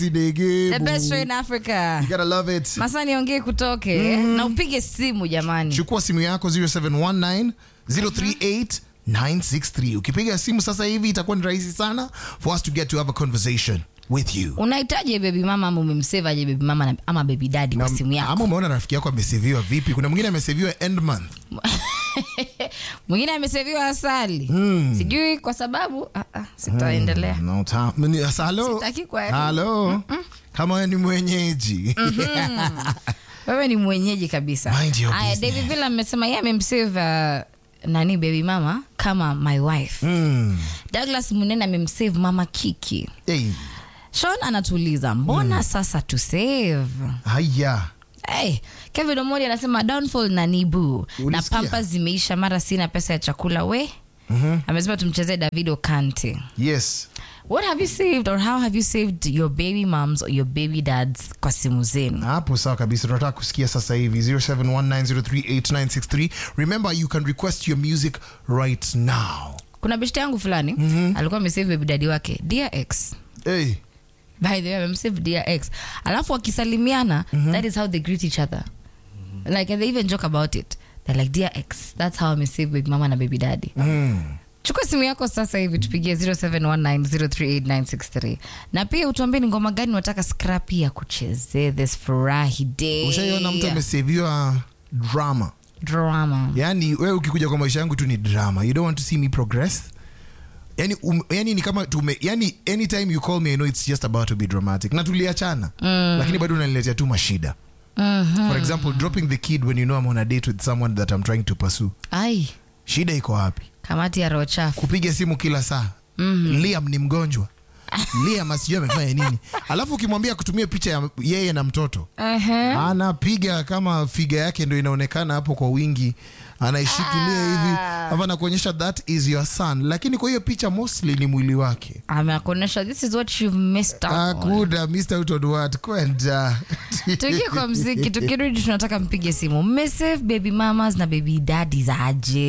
Sidege, the best show in Africa. You gotta love it. Masa niongee kutoke na upige simu jamani. Chukua simu yako 0719 038 963. Ukipiga simu sasa hivi itakuwa ni rahisi sana for us to get to have a conversation with you. Unahitaji baby mama ama umemsave aje baby mama na- ama baby daddy kwa Na- simu yako? Ama umeona rafiki yako ameseviwa vipi? Kuna mwingine ameseviwa end month. Mwingine ameseviwa asali. Sijui kwa sababu ah, ah, sitaendelea. No time. Mni- Sasa, Hello. Sitaki kwa Hello. Kama wewe ni mwenyeji. Wewe ni mwenyeji kabisa. Mind your Aya, business. David Villa amesema yeye amemsave uh, nani baby mama kama my wife. Mm. Douglas Munene amemsave mama Kiki. Hey. Sean anatuuliza mbona sasa tu save? Haya. Hey, Kevin Omodi anasema downfall na nibu na Ulisikia? pampa zimeisha, mara sina pesa ya chakula we. Amesema tumchezee Davido Kante. Yes. What have you saved or how have you saved your baby moms or your baby dads kwa simu zenu? hapo sawa kabisa tunataka kusikia sasa hivi 0719038963 remember you can request your music right now Kuna beshte yangu fulani alikuwa amesave baby daddy wake Dear X. hey. By the way, amemsave Dear X. Alafu wakisalimiana, that is how they greet each other. Like and they even joke about it. They're like Dear X. That's how amesave baby mama na baby daddy. mm. chukua simu yako sasa hivi tupigie 0719038963 na pia utuambie ni ngoma gani unataka scrapi ya kuchezee this furahi day ushaiona mtu ameseviwa drama drama yaani wewe ukikuja kwa maisha yangu tu ni drama you don't want to see me progress yani, um, yani ni kama tume yani anytime you call me I know it's just about to be dramatic na tuliachana mm. lakini bado unaniletea tu mashida Mhm. for example dropping the kid when you know I'm on a date with someone that I'm trying to pursue ai shida iko wapi kamati ya roho chafu kupiga simu kila saa mm-hmm. liam ni mgonjwa liam asijui amefanya nini alafu ukimwambia kutumia picha ya yeye na mtoto Ehe. anapiga kama figa yake ndo inaonekana hapo kwa wingi anaishikilia hivi hapa nakuonyesha that is your son lakini kwa hiyo picha mostly ni mwili wake amekuonyesha this is what you've missed out on. akuda mr out on what kwenda tuingie kwa mziki tukirudi tunataka mpige simu mmesave baby mamas na baby daddies aje